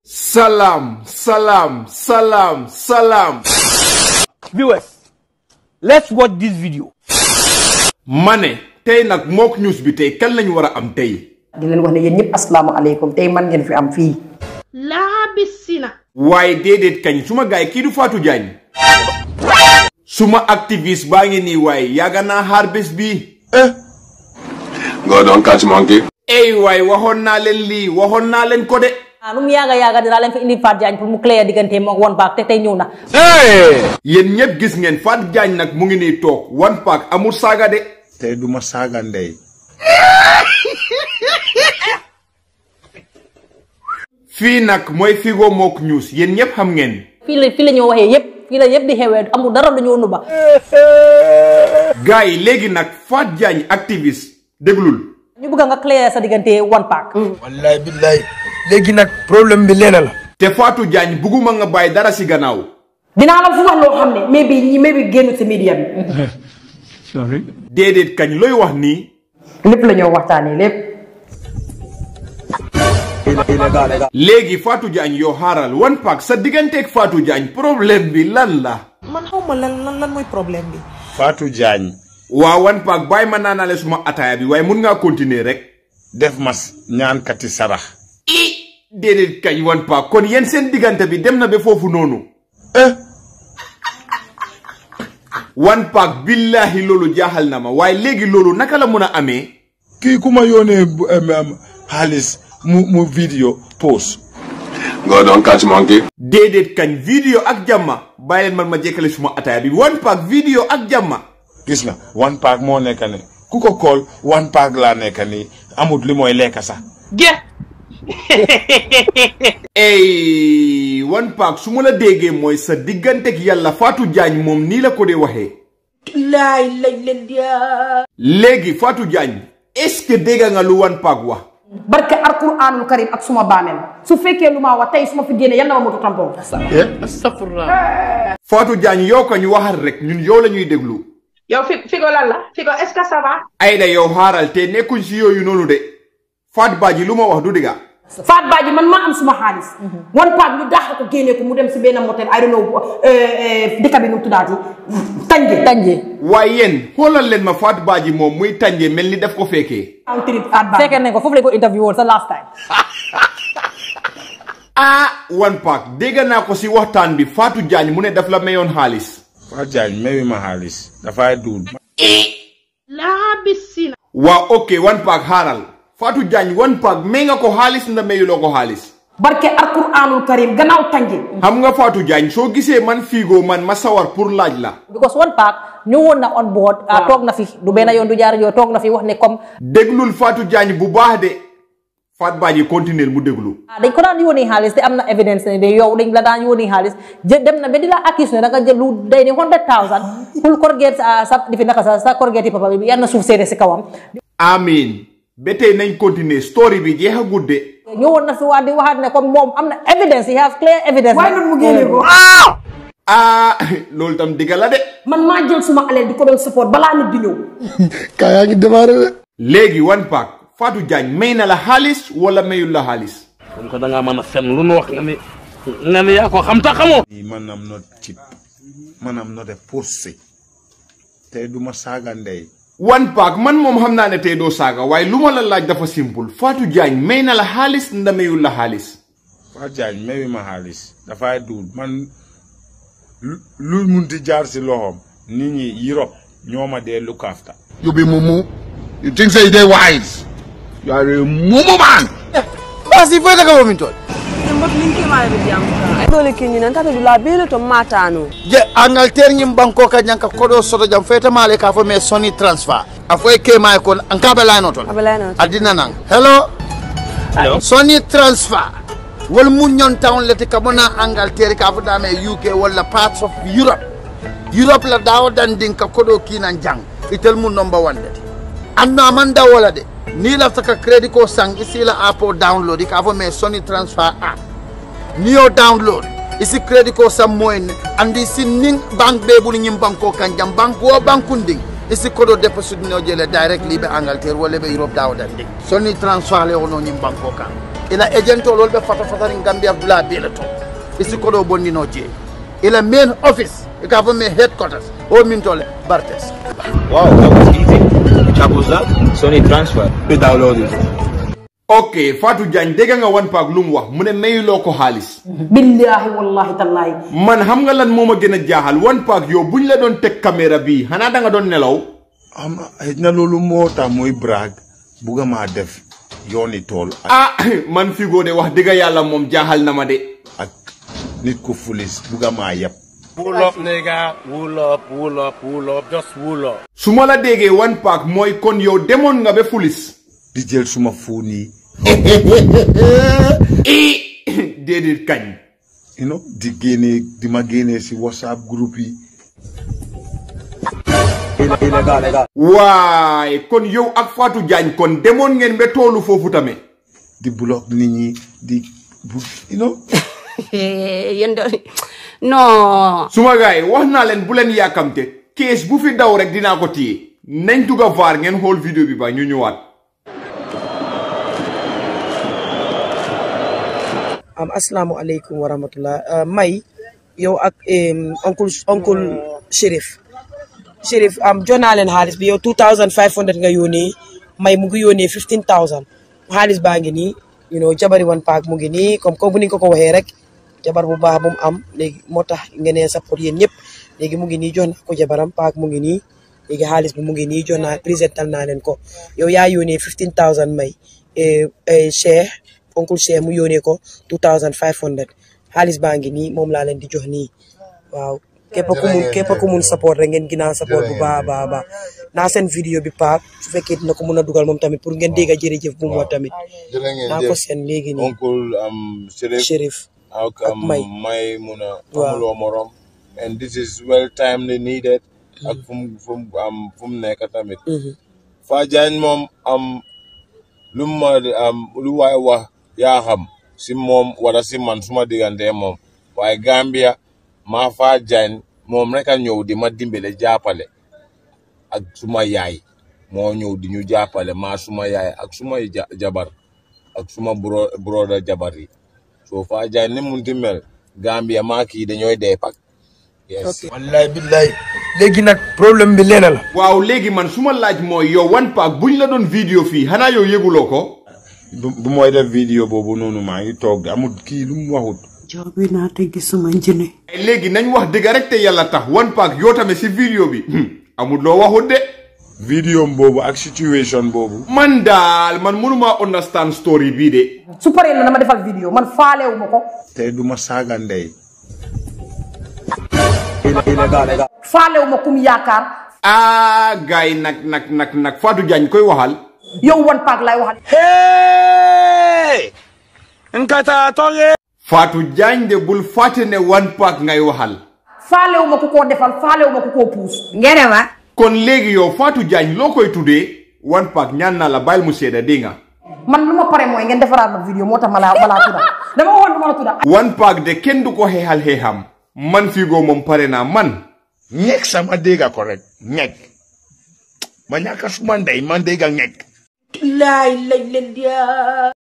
Salam, salam, salam, salam. Viewers, let's watch this video. ma ne tey nag mook news bi tey kan lañ war a am tey. di leen wax ne yéen ñëpp asalaamaaleykum tey man ngeen fi am fii. laabisina waaye déedéet kañ suma gaay kii du Fatou Jagne suma activiste baa ngi nii waaye yàgg naa xaar bés bii. Go don't catch monkey. ey waay waxoon naa leen lii waxoon naa leen ko de. ah nu mu yaaga yaaga dinaa leen fi indi Fatou Jagne pour mu clair diggante moom One Pac te tey ñëw na. yéen ñëpp gis ngeen Fatou Jagne nag mu ngi nii toog One Pac amul saaga de. tey duma saaga ndey fii nag mooy Figo Mook News yéen ñëpp xam ngeen. fii la fii la ñoo waxee yëpp fii la yëpp di xewee amul dara lu ñu nuba. gars yi léegi nag Fatou Jagne activiste déglul. ñu bëgg nga clair sa diggante One Pac. wallaay billaay léegi nag problème bi leena la. te Fatou Jagne bugguma nga bàyyi dara si gannaaw. dinaa la fu wax loo xam ne mais bi ñi mais bi génn si media bi. déedéet kañ looy wax nii. lépp la ñoo waxtaanee lépp. léegi Fatou Jagne yow xaaral One Pac sa digganteeg Fatou Jagne problème bi lan la. man xaw ma lan lan lan mooy problème bi Fatou Jagne waaw One Pac bàyyi ma naanale suma ataaya bi waaye mun ngaa continuer rek. def ma ñaankati sarax i déedéet kañ One Pac kon yéen seen diggante bi dem na ba foofu noonu. eh One Pac billahi loolu jaaxal na ma waaye léegi loolu naka la mun a amee. kii ku ma yónnee bu- em, em, xaalis mu mu vidéo post Go don't catch monkey. déedéet kañ vidéo ak jàmma bàyyi leen man ma jekkale suma ataaya bi One Pac vidéo ak jàmma. gis nga one pack moo nekk ne ku ko kool one pack laa nekk nii amut li mooy lekk sax ge ey One Pac su ma la déggee mooy sa digganteeg yàlla Fatou Jagne moom nii la ko dee waxee. laay lay leen dia léegi Fatou Jagne est-ce que dégg nga lu One Pac wax. barke alquraanul karim ak suma baamel su fekkee lu ma wax tey su ma fi génne yal na ma moto tampon. Fatou Jagne yow ko ñu waxal rek ñun yow la ñuy déglu. yow fi figo lan la figo est-ce que ça va Ayda yow xaaral te nekkuñ si yooyu noonu de Fatou Badji lu ma wax du dëgga Faat Badji man maa am suma xaalis. One Pac ñu daax ko génne ko mu dem si benn motel I don't know dëkk bi nu mu tuddaati Tanje. Tanje. waaye yéen xoolal leen ma Fatou Badji moom muy tànjee mel ni def ko fekkee. am trip Faat Badji. fekkee nañ ko foofu lañ ko interview woon sa last time. ah One Pac dégg naa ko si waxtaan bi Fatou Jagne mu ne daf la mayoon xaalis. Fatou Jagne mewi ma xaalis dafay duul laabisina waa ok One Pac xaaral Fatou Jagne One Pac may nga ko xaalis nda mayuloo ko xaalis. barke alquraanul karim gannaaw Tanje. xam nga Fatou Jagne soo gisee man Figo man ma sawar pour laaj la. because One Pac ñëwoon na on board. ah toog na fi du benn yoon du jaar yoon toog na fi wax ne comme. déglul Fatou Jagne bu baax de Fatou Badji continuer mu déglu. ah dañ ko daan yónnee xaalis te am na evidence ne de yow dañ la daan yónnee xaalis jë dem na ba di la accuse ne da nga jël lu day ni hundred thousand pour corrigate sa sa difi naka sa sa corrigate papa bi yal na suuf seede si kawam. amiin ba tey nañ continuer story bi jeexagut de. ñëwoon na fi wax di waxaat ne comme moom am na evidence he have clear evidence. waaye noonu mu génne ko. ah loolu tam digga la de. man maa jël suma alal di ko doon support balaa nit di ñëw. kaa yaa ngi démarré de. léegi One Pac Fatou Jagne may na la xaalis wala mayul la xaalis. comme que da ngaa mën a fen lu nu wax nga ni nga ni yaa ko xam ta xamoo. nii man am not cheap man am not a pussy tey duma saaga ndey One Pac man moom xam naa ne tey doo saaga waaye lu ma la laaj dafa simple Fatou Jagne may na la xaalis nda mayul la xaalis. Fatou Jagne mewi ma xaalis dafay duul man lu- lu munti jaar si loxoom nit ñi Europe ñoo ma dee look after you be mumu you think say you dey wise you are a mumu man. basi foyi daga womin toon. dole kiñinan tata dula bele to matano je angleterre ñim banko ka ñanka koɗo soto jam feytamale ka fo mais soni transfer a foye kema kon an kaɓe layno toon abelayno adina nan hello soni transfer wol muñon town leti kabona angleterre ka fo dame uk walla parts of europe europe la dawo dandin ka koɗo kinan jang itel mum number one leti anno aman dawola de ni lafta ka crédit ko sang isila app o download ka fo mais soni transfer app ni yo download isi credit ko sam moyen andi si ning bank be bulu nyim banko kan jam bank wo bankunding isi kodo deposit no jele directly be angleterre wala be europe dawdan ding soni transfer le wono nyim banko kan ila agento lol ɓe fata fatani gambia dula bele to e sikkoɗo bonnino jee ila main office e ka fo min headquarters o min tole bartes Wow, that was easy. Which app was that? Sony Transfer. We downloaded it. ok Fatou Jagne dégg nga One Pac lu mu wax mu ne mayuloo ko xaalis billahi wallahi tallahi man xam nga lan moo ma gën a jaaxal One Pac yow buñ la doon teg caméra bii xanaa da nga doon nelaw am xëy na loolu moo tax muy brag bugga maa def yooni tool ak ah man Figo de wax dëgg yàlla moom jaaxal na ma de ak nit ku fulis bugga maa yeb Wool up, nigga. Wool up, wool up, wool up. Just wool up. su ma la déggee One Pac mooy kon yow demoon nga ba fulis di jël suma fuun yi i déedéet kañ you know di génnee di ma génnee si whatsapp groupe yi waaye kon yow ak Fatou Jagne kon demoon ngeen ba toolu foofu tamit di block nit ñi di bu you know yéen de non. suma gars yi wax naa leen bu leen yàkkamte kees bu fi daw rek dinaa ko téye nañ dugg a vaar ngeen xool vidéo bi ba ñu ñëwaat am asalaamaaleykum wa rahmatullah may yow ak em, oncle oncle Chérif Chérif am jox naa leen xaalis bi yow 2500 nga yónnee may mu ngi yónnee 15000 xaalis baa ngi nii you know jabari One Pac mu ngi nii comme comme bu ni ko ko waxee rek jabar bu baax bu mu am léegi moo tax ngeen ne support yéen ñëpp léegi mu ngi nii jox naa ko jabaram Pac mu ngi nii léegi xaalis bi mu ngi nii jox naa présental naa leen ko yow yaa yónnee 15000 may eh, eh, Cheikh oncle Cheikh mu yónnee ko 2500 xaalis baa ngi nii moom laa leen di jox nii waaw képp ku mun képp ku mun support rek ngeen ginnaaw support bu baax a baax a baax naa seen vidéo bi paak su fekkee dina ko mun a dugal moom tamit pour ngeen dégg jërëjëf bu mu wax tamit jërë ngeen naa jëf ko seen léegi nii oncle um, Chérif Chérif ak ak um, May. may mun a Waaw. amuloo morom and this is well timely needed ak fu mu fu mu am fu mu nekk tamit Faa Jaañ moom am lu mu ma am lu waay wax yaa xam si moom wala si man suma diggante moom waaye Gambia maa Faa Jaañ moom rek a ñëw di ma dimbale jàppale ak suma yaay moo ñëw di ñu jàppale maa suma yaay ak suma ja- jabar ak suma bro broda jabar yi soo Faa Jaañ ni munti mel Gambia maa kii dañooy dee pak yes wallahi billahi léegi nag problème bi leena la waaw léegi man su ma laaj mooy yow One Pac buñ la doon vidéo fii xanaa yow yëguloo ko bu bu mooy def vidéo boobu noonu maa ngi toog de amul kii lu mu waxut joobi naa te gisuma njëne léegi nañ wax dëgg rek te yàlla tax One Pac yoo tamit si vidéo bi hmm, amul loo waxut de vidéo boobu ak situation boobu man daal man mënuma understand story bii de su paree na dama defal vidéo man faalewu ma ko te du ma saaga ndey faalewu ma kum yaakaar ah gars yi nag nag nag nag Fatou Jagne koy waxal yow One Pac laay waxal Hey! Nkata toge! Fatou Jagne de bul fàtte ne One Pac ngay waxal faalewu ma ku koo defal faalewu ma ku koo puus ngene ma kon léegi yow Fatou Jagne loo koy tuddee One Pac ñaan naa la bàyyil mu seeda dégg nga man lu ma pare mooy ngeen defaraat ma vidéo moo tax ma laa ma laa tudda dama waxoon du ma la tudda One Pac de kenn du ko xeexal xeexam man Figo moom pare naa man ñekk sama dégga ko rek ñekk ma ñàkk suma ndey man dégga ñekk laay lay leen